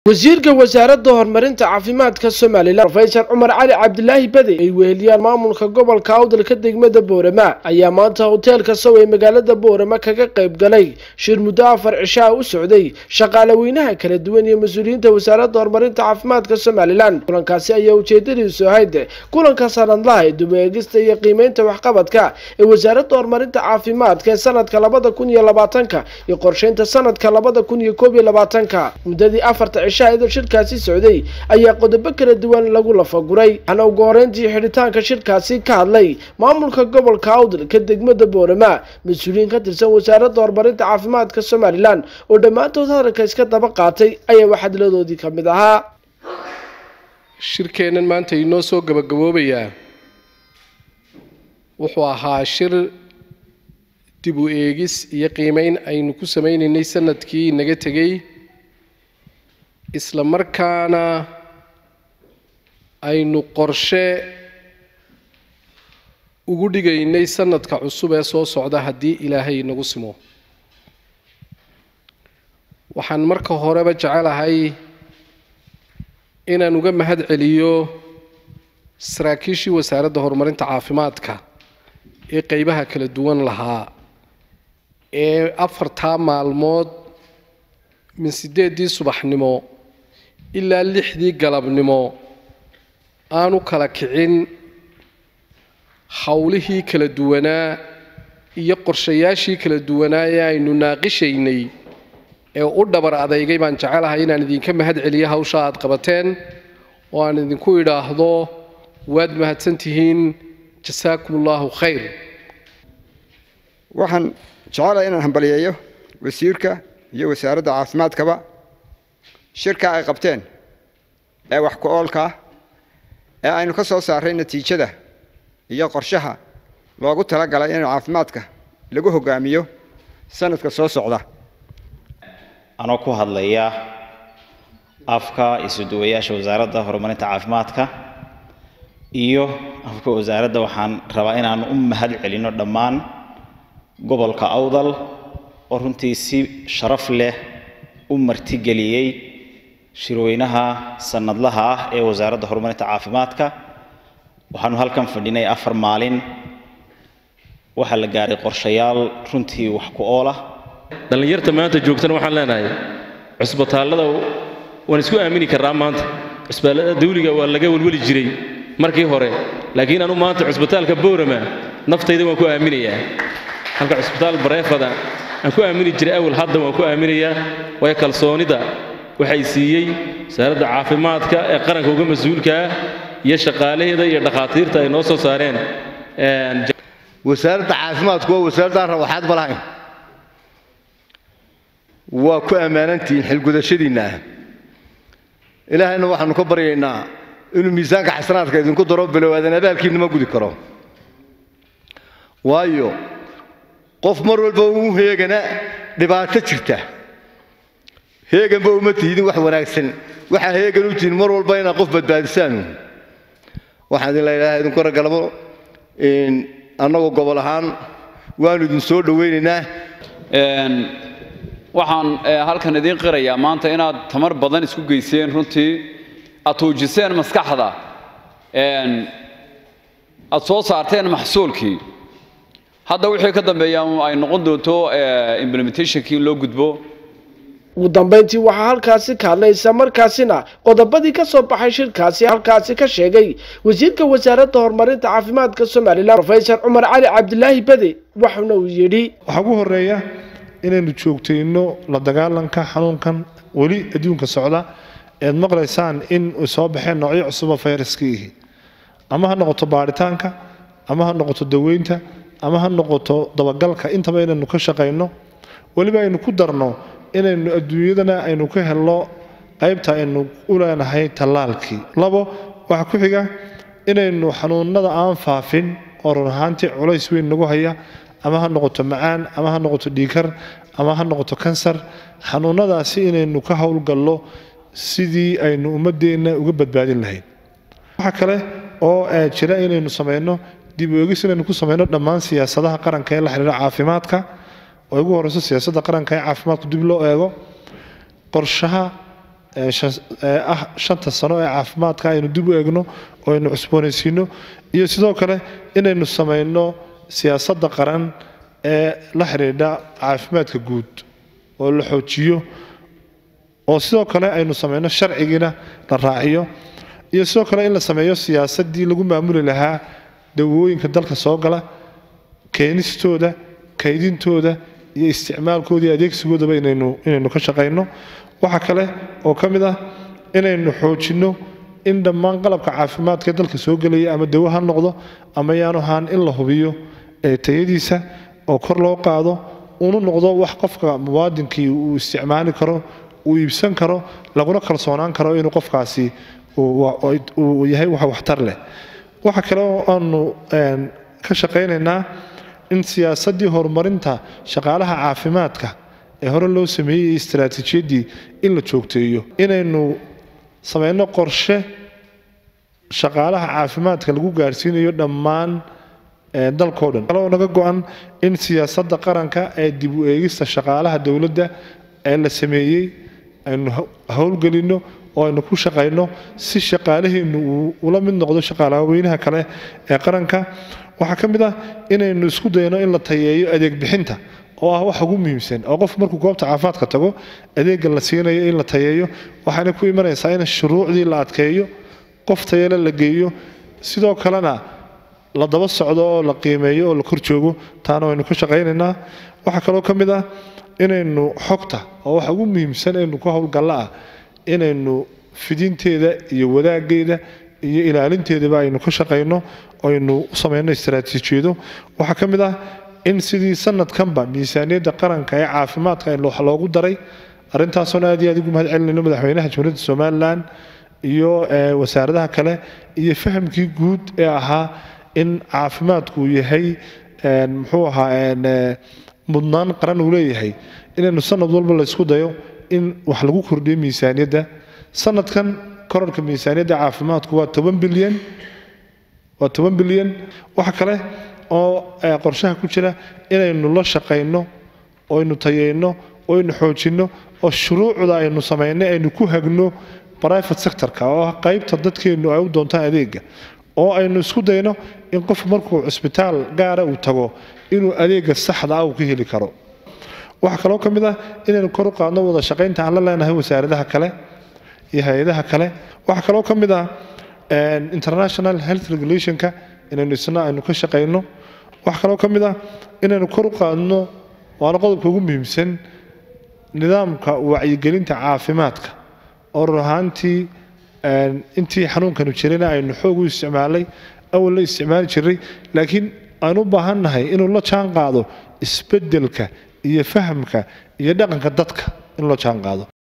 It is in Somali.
wasiirka wasaaradda horumarinta caafimaadka somalilan rofeysar cumar cali cabdilaahi bade ay weheliyaan maamulka gobolka awdalka degmada boorama ayaa maanta hoteelka sow ee magaalada boorama kaga qayb galay shir muddo afar cishaa u socday shaqaale weynaha kala duwan iyo mas-uuliyiinta wasaaradda horumarinta caafimaadka somalilan kulankaasi ayaa ujeedadiisu ahayd kulanka sanadlaha ee dubeegista iyo qiimeynta waxqabadka ee wasaaradda horumarinta caafimaadka ee sanadka labada kun iyo labaatanka iyo qorsheynta sanadka labada kun iyo koob iyo labaatanka muddadii afarta cishaayada shirkaasi socday ayaa qodobo kala duwan lagu lafaguray waxaana ugu horeyntii xidhitaanka shirkaasi ka hadlay maamulka gobolka awdalka degmada boorama mas-uuliyiin ka tirsan wasaaradda horumarinta caafimaadka somalilan oo dhammaantood hadalka iska daba qaatay ayaa waxadladoodii ka mid ahaa shirkeennan maanta inoo soo gabagaboobayaa wuxuu ahaa shir dib u eegis iyo qiimeyn aynu ku sameynaynay sanadkii naga tegey isla markaana aynu qorshe ugu dhigaynay sanadka cusub ee soo socda haddii ilaahay nagu simo waxaan marka horeba jecelahay inaan uga mahad celiyo saraakiishii wasaaradda horumarinta caafimaadka ee qeybaha kala duwan lahaa ee afartaa maalmood min siddeeddii subaxnimo ilaa lixdii galabnimo aanu kala kicin howlihii kala duwanaa iyo qorshayaashii kala duwanaa ee aynu naaqishaynay ee u dhabar adeygay baan jecelahay inaan idinka mahad celiyo hawsha aad qabateen oo aan idinku idhaahdo waad mahadsan tihiin jasaakum allaahu khayr waxaan jecelahay inaan hambaliyeeyo wasiirka iyo wasaaradda caafimaadkaba shirka ay qabteen ee wax ku-oolka ah ee aynu ka soo saaray natiijada iyo qorshaha loogu talagalay in caafimaadka lagu hogaamiyo sanadka soo socda anoo ku hadlaya afka isuduwayaasha wasaaradda horumarinta caafimaadka iyo afka wasaaradda waxaan rabaa inaan u mahad celino dhammaan gobolka awdal oo runtii si sharaf leh u martigeliyey shirweynaha sanadlaha ah ee wasaaradda horumarinta caafimaadka waxaanu halkan fadhinay afar maalin waxaa la gaaray qorshayaal runtii wax ku ool ah dhallinyarta maanta joogtana waxaan leenahay cusbitaallada waan isku aamini karraa maanta cusbitaallada dawliga waa laga welweli jiray markii hore laakiin anu maanta cusbitaalka boorama naftayda waan ku aaminayaa halka cusbitaal bareefada aan ku aamini jiray awal hadda waan ku aaminayaa waayo kalsoonida waxay siiyey wasaaradda caafimaadka ee qaranka uga mas-uulkaa iyo shaqaalaheeda iyo dhakhaatiirta ay noo soo saareen wasaaradda caafimaadku waa wasaaraddan rawaxaad ma lahayn waa ku ammaanantihiin xilgudashadiinna ah ilaahayna waxaanu ka baryaynaa inuu miisaanka xasanaadka idinku daro bilowaadan abaalkiinna ma gudi karo waayo qof mar walba uu heegana dhibaato jirta heeganba uma tihidin wax wanaagsan waxaa heegan u tihin mar walba inaad qof badbaadisaan waxaan idin leedahay idinku ragalamo annagoo gobol ahaan waanu idin soo dhowaynaynaa waxaan halkan idiin qirayaa maanta inaad tamar badan isku geyseen runtii aad tuujiseen maskaxda aad soo saarteen maxsuulkii hadda wixii ka dambeeya ay noqon doonto implementationkii in loo gudbo ugu dambeyntii waxaa halkaasi ka hadlay isla markaasina qodobadii ka soo baxay shirkaasi halkaasi ka sheegay wasiirka wasaaradda horumarinta caafimaadka somalilan rofeysar cumar cali cabdilaahi bade waxuna uu yidhi waxaa ugu horeeya inaynu joogtayno la dagaalanka xanuunkan weli adduunka socda eed maqlaysaan in soo baxeen noocyo cusuba fayraskiihi ama ha noqoto baaritaanka ama ha noqoto daweynta ama ha noqoto dabagalka intaba inaynu ka shaqayno weliba aynu ku darno inaynu adduunyadana aynu ka helno qaybta aynu u leenahay tallaalkii labo waxaa ku xiga inaynu xanuunada aan faafin oo run ahaantii culays weyn nagu haya ama ha noqoto macaan ama ha noqoto dhiikar ama ha noqoto kansar xanuunadaasi inaynu ka howlgallo sidii aynu ummadeenna uga badbaadin lahayd waxaa kale oo jira inaynu samayno dib u eegis inaynu ku samayno dhammaan siyaasadaha qaranka ee la xidhiira caafimaadka oo ugu horeyso siyaasadda qaranka ee caafimaadku dib loo eego qorshaha ah shanta sano ee caafimaadka aynu dib u eegno oo aynu cusboonaysiino iyo sidoo kale inaynu samayno siyaasadda qaran ee la xidhiidha caafimaadka guud oo la xoojiyo oo sidoo kale aynu samayno sharcigiina la raaciyo iyo sidoo kale in la sameeyo siyaasaddii lagu maamuli lahaa dawooyinka dalka soo gala keenistooda kaydintooda iyo isticmaalkooda iyo adeegsigoodaba inaynu inaynu ka shaqayno waxaa kale oo ka mid ah inaynu xoojinno in dhammaan qalabka caafimaadka dalka soo gelaya ama dawo ha noqdo ama yaanu ahaan in la hubiyo tayadiisa oo kor loo qaado unu noqdo wax qofka muwaadinkii uu isticmaali karo uu iibsan karo laguna kalsoonaan karo inuu qofkaasi uu yahay wax waxtar leh waxa kale oo aanu ka shaqaynaynaa in siyaasaddii horumarinta shaqaalaha caafimaadka ee hore loo sameeyey istaraatiijiyaddii in la joogteeyo inaynu samayno qorshe shaqaalaha caafimaadka lagu gaarsiinayo dhammaan dalkao dhan kaloo naga go-an in siyaasadda qaranka ee dib u eegista shaqaalaha dowladda ee la sameeyey aynu howlgelinno oo aynu ku shaqayno si shaqaalaheennu uu ula mid noqdo shaqaalaweynaha kale ee qaranka waxaa ka mid ah inaynu isku dayno in la tayeeyo adeeg bixinta oo ah wax ugu muhiimsan oo qof markuu goobta caafimaadka tago adeegga la siinayo in la tayeeyo waxaana ku imanaysaa in shuruucdii la adkeeyo qof tayale la geeyo sidoo kalena la daba socdo oo la qiimeeyo oo la kor joogo taana waynu ka shaqaynaynaa waxaa kaloo ka mid ah inaynu xogta oo waxa ugu muhiimsan aynu ku howlgalla ah inaynu fidinteeda iyo wadaaggeeda iyo ilaalinteedaba aynu ka shaqayno aynu u samayno istaraatiijiyado waxaa ka mid ah in sidii sanadkanba miisaaniyadda qaranka ee caafimaadka wax loogu daray arintaasoona aad iyo aad ugu mahad celinayno madaxweynaha jamhuuriyadda somalilan iyo wasaaradaha kale iyo fahamkii guud ee ahaa in caafimaadku yahay muxuu ahaa mudnaan qaran uu leeyahay inaynu sanad walba la isku dayo in wax lagu kordhiyo miisaaniyadda sanadkan korarka miisaaniyadda caafimaadku waa toban bilyan waa toban bilyan waxa kale oo qorshaha ku jira inaynu la shaqayno oo aynu tayeyno oo aynu xoojinno oo shuruucda aynu samaynay aynu ku hagno private sectorka oo ah qaybta dadkeennu ay u doontaan adeega oo aynu isku dayno in qof markuu cusbitaal gaara uu tago inuu adeega saxda ah uu ka heli karo waxaa kaloo ka mid ah inaynu kor u qaadno wada shaqaynta aan la leenahay wasaaradaha kale iyo hay-adaha kale waxaa kaloo ka mid ah international health regulationka inaynu isna aynu ka shaqayno waxaa kaloo ka mid ah inaynu kor u qaadno waana qodobka ugu muhiimsan nidaamka wacyigelinta caafimaadka oo run ahaantii intii xanuunkanu jirayna aynu xoog u isticmaalay awal la isticmaali jiray laakiin aan u baahannahay inuu la jaan qaado isbeddelka iyo fahamka iyo dhaqanka dadka in loo jaan qaado